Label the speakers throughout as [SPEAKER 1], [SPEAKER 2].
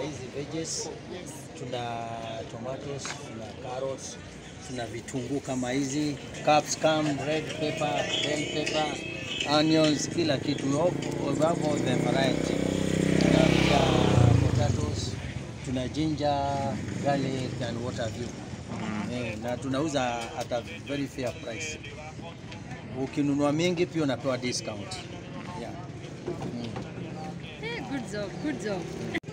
[SPEAKER 1] hizi veggies, tuna tomatoes, tuna carrots, tuna vitunguu kama hizi capsicum, red pepper, bell pepper, onions, kila kitu. We have- we have all the variety. Tuna pia potatoes, tuna ginger, garlic and what have you. Eh, na tunauza at a very fair price. Ukinunua mingi pia unapewa discount. Yeah.
[SPEAKER 2] Eh, good job, good job.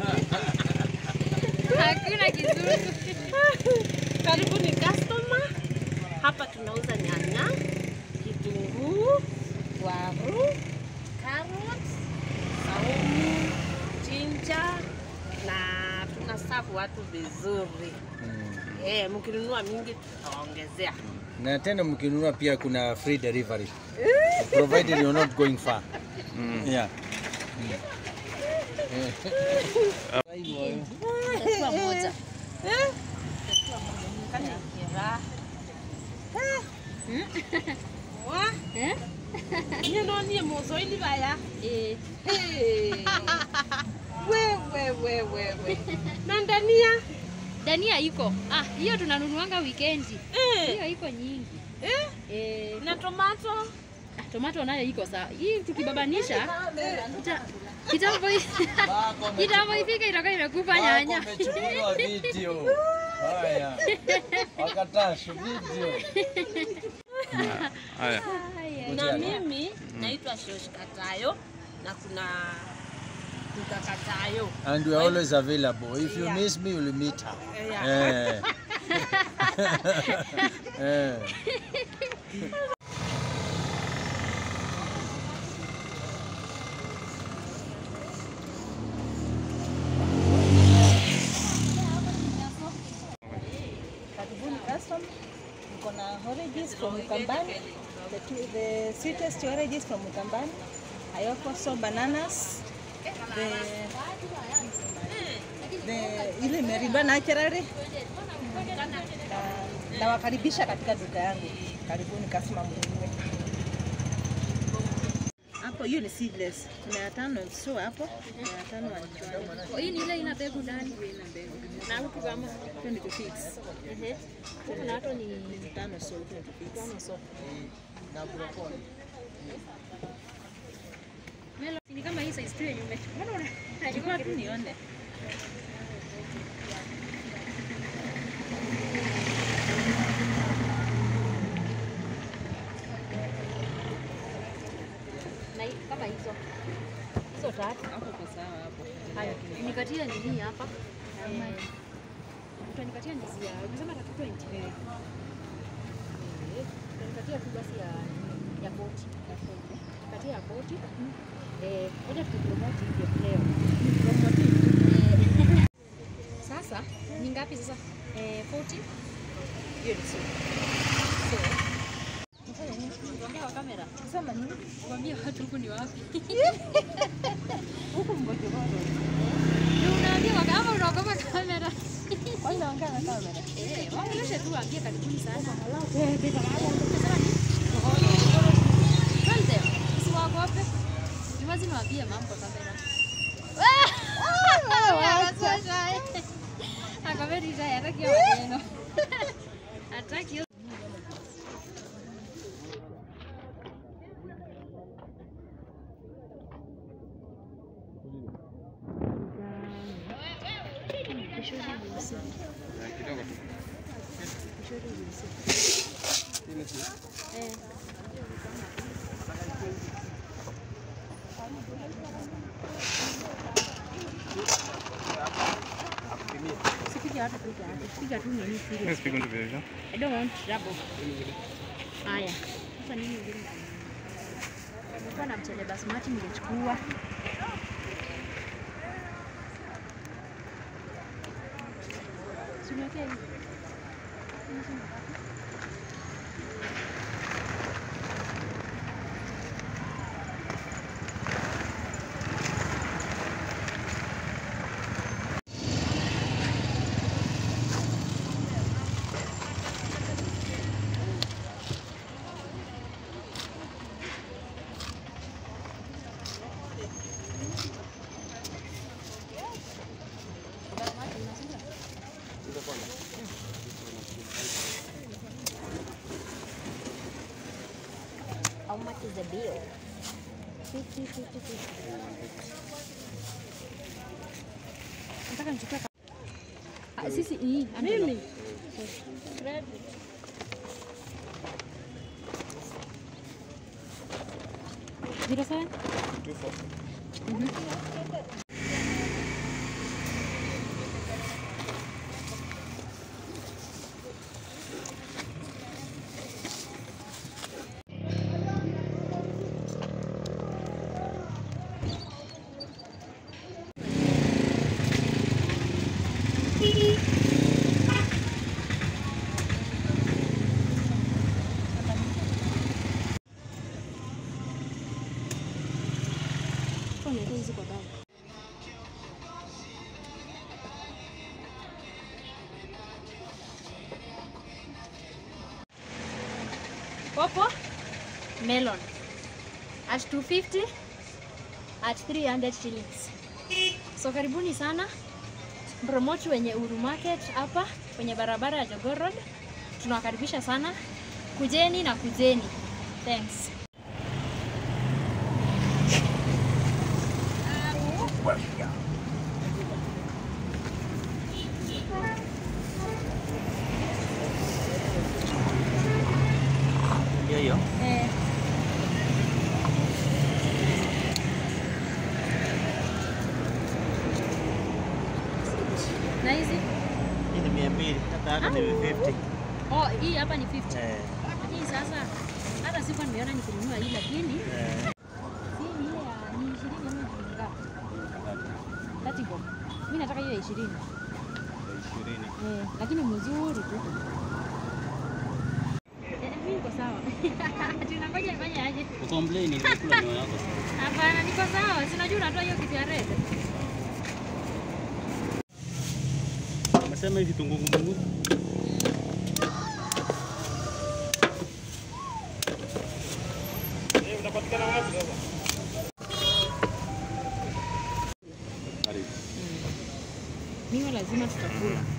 [SPEAKER 2] Hakuna kizungu.
[SPEAKER 3] Karibuni customer. Hapa tunauza nyanya, kitunguu, waru, carrots, saumu, ginger na tunasafu watu vizuri. Eh, mkinunua mingi tutawaongezea.
[SPEAKER 1] Na tena mkinunua pia kuna free delivery. Provided you're not going far. Yeah.
[SPEAKER 2] Kwa moja.
[SPEAKER 3] Kani kira. Wa,
[SPEAKER 2] Eh?
[SPEAKER 3] niye no niye mozoili baya.
[SPEAKER 2] Eh,
[SPEAKER 3] Hey. Wewe wewe wewe. Na ndania.
[SPEAKER 2] dania iko. Ah, hiyo tunanunuanga weekendi.
[SPEAKER 3] Eh.
[SPEAKER 2] Hiyo iko nyingi.
[SPEAKER 3] Eh,
[SPEAKER 2] Eh,
[SPEAKER 3] na tomato.
[SPEAKER 2] ah, tomato nayo iko sawa. Hii tukibabanisha kita- kitambo kitambo ifika itakuwa imekufa nyanya.
[SPEAKER 1] Wamechukuliwa video. Haya. Wakatash video.
[SPEAKER 4] Haya.
[SPEAKER 3] Na mimi naitwa Shosh Katayo na kuna Duka Katayo.
[SPEAKER 1] And we are always available. If you
[SPEAKER 3] Yeah.
[SPEAKER 1] miss me, you'll meet her.
[SPEAKER 3] Yeah.
[SPEAKER 1] Eh. Eh.
[SPEAKER 5] Karibuni custom. Niko na oranges from Mukambani. The, two, the sweetest oranges from Mukambani. I also bananas. The, the ile imelindwa naturally. Na nawakaribisha katika duka yangu. Karibuni customer mwenyewe. Hapo hiyo ni seedless. Mia tano so hapo. Mia tano wanichukua.
[SPEAKER 2] Hii ni ile ina mbegu ndani.
[SPEAKER 3] Na huku kama
[SPEAKER 5] 20 fix.
[SPEAKER 2] Ehe. Huku na hato ni
[SPEAKER 5] Tano so 20 fix.
[SPEAKER 2] tano so. Melo, ni kama hii size tu yenye umechukua. Mbona una-
[SPEAKER 5] Chukua tu nione.
[SPEAKER 2] na hii- kama hizo hizo tatu
[SPEAKER 5] Hapo kwa sawa hapo.
[SPEAKER 2] haya nikatia nini hapa Eh, utanikatia ndizi ya umesema tatu 20 eh utanikatia tu basi ya ya boti katia ya boti eh ngoja tukipromote hivyo leo Eh, sasa ni ngapi sasa eh 40 hiyo ni sawa Tuongea kwa kamera.
[SPEAKER 5] Sema nini?
[SPEAKER 2] Kuambia watu huku ni wapi?
[SPEAKER 5] Huku mgojo bado.
[SPEAKER 2] Ndio unaambia waka ama unaogopa kamera.
[SPEAKER 5] Kwanza ongea na kamera.
[SPEAKER 2] Eh, waongeleshe tu waambie karibuni sana.
[SPEAKER 5] Eh, bila
[SPEAKER 2] Unasema nini? Tell them. Usiwaogope. Ni lazima waambie mambo kwa kamera. Akameri shy, hataki hiyo maneno. Hataki hiyo
[SPEAKER 4] Kidogo tu.
[SPEAKER 2] Eh. Usipige watu piga watu. Piga tu nini serious.
[SPEAKER 4] Mimi sipigi mtu vile vile.
[SPEAKER 2] I don't want trouble. Haya. Sasa nini ingine? Nilikuwa na mchele basmati nilichukua. Suniwekee hivi. is the bill. 50, 50, 50. Nataka nichukue ka- Ah, sisi hii mimi Zero seven? Kwa nini hizi kwa baba? Popo melon at 250 at 300 shillings. So karibuni sana promote wenye Uru Market hapa kwenye barabara ya Jogoo Road. Tunawakaribisha sana, kujeni na kujeni. Thanks.
[SPEAKER 1] Hiyo hiyo.
[SPEAKER 2] Eh. Na hizi?
[SPEAKER 1] Hii ni mia mbili. Hata hata ni 50.
[SPEAKER 2] Oh, hii hapa ni 50.
[SPEAKER 1] Eh.
[SPEAKER 2] Lakini sasa hata sikuwa nimeona nikinunua hii lakini
[SPEAKER 1] Eh.
[SPEAKER 2] si ni ile ya ni 20 ama ni ngapi? Tati bob. Mimi nataka hiyo ya 20.
[SPEAKER 1] Ishirini.
[SPEAKER 2] Eh, lakini mzuri tu. Eh, mimi niko sawa. Tunangoja ifanye aje?
[SPEAKER 1] Ukomplain nimekula ndio yako.
[SPEAKER 2] Hapana, niko sawa. Si unajua unatoa hiyo kitu ya red.
[SPEAKER 1] Umesema hivi tungu ngumu.
[SPEAKER 2] Mimi lazima tutakula.